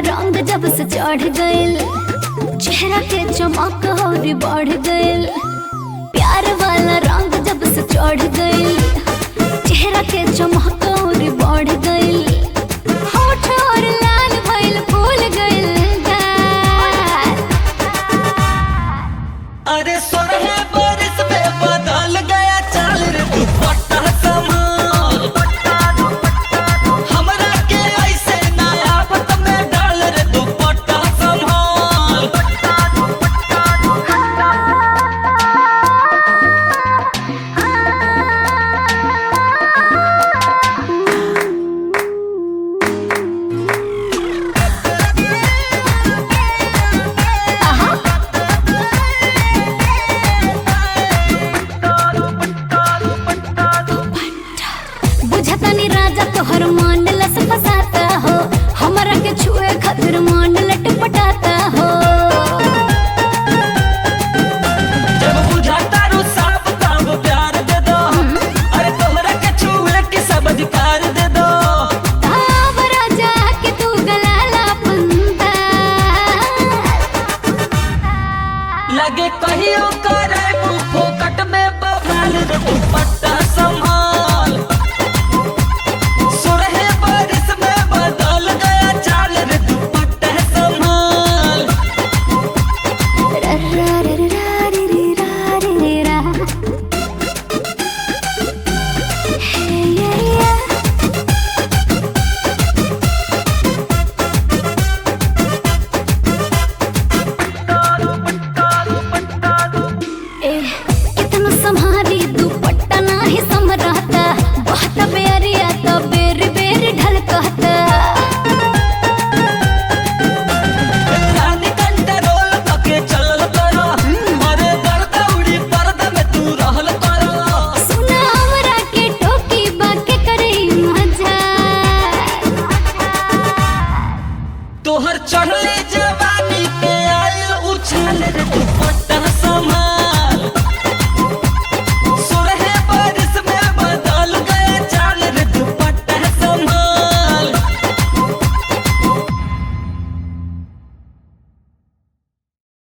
रंग जब से चढ़ गइल चेहरा के चमक और बढ़ गइल प्यार वाला रंग जब से चढ़ गइल चेहरा के चमक और बढ़ गइल होठ और लाल भइल फूल गइल गाल। अरे सोरह बारिश में बदल गया चाल रे दुपट्टा संभाल हमरा के ऐसे नया पत में डाल रे दुपट्टा संभाल आहा बुझतनी राजा तोहर मान लस फसाता हो हमरा के छुए खातिर मान लटपटाता हो जब बुझाता रू साफ तब प्यार दे दो अरे तोहरा के छुए के सब अधिकार दे दो ताव राजा के तू गलाला पंता लगे कहियो करे मुंह फोकट में बवाल रे दुपट्टा संभाल